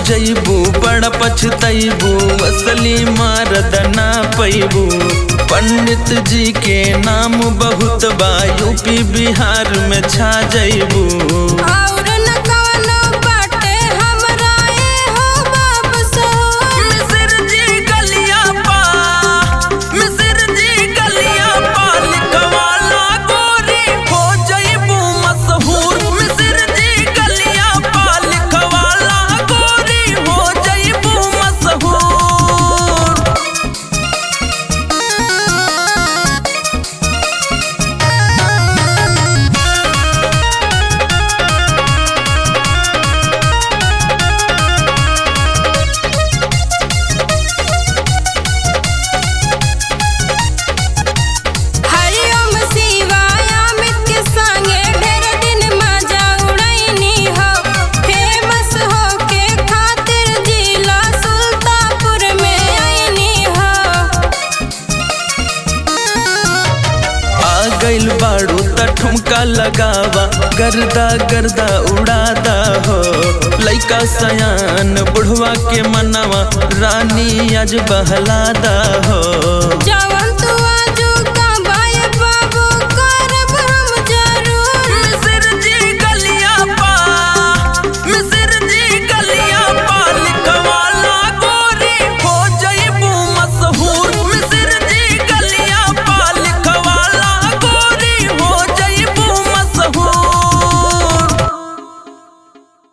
जइबू बड़ा पछतैबू असली मारद ना पैबू पंडित जी के नाम बहुत बा यूपी बिहार में छा जइबू और न कवनो बाटे हमरा ए हो बाप सो मिसिर जी गलिया पा मिसिर जी गलिया पा लिखवाला गोरी हो जइबू मशहूर मिसिर जी गलिया पा लिखवाला गोरी हो जइबू मशहूर हरिओम शिवाय अमित के संगे ढेर दिन मजा उड़ैनी हो फेमस हो के खातिर जिला सुल्तानपुर में आईनी हो आ गइल बाड़ू त ठुमका लगावा गर्दा गर्दा उड़ादा हो लइका सयान बुढ़वा के मनवा रानी आज बहलादा हो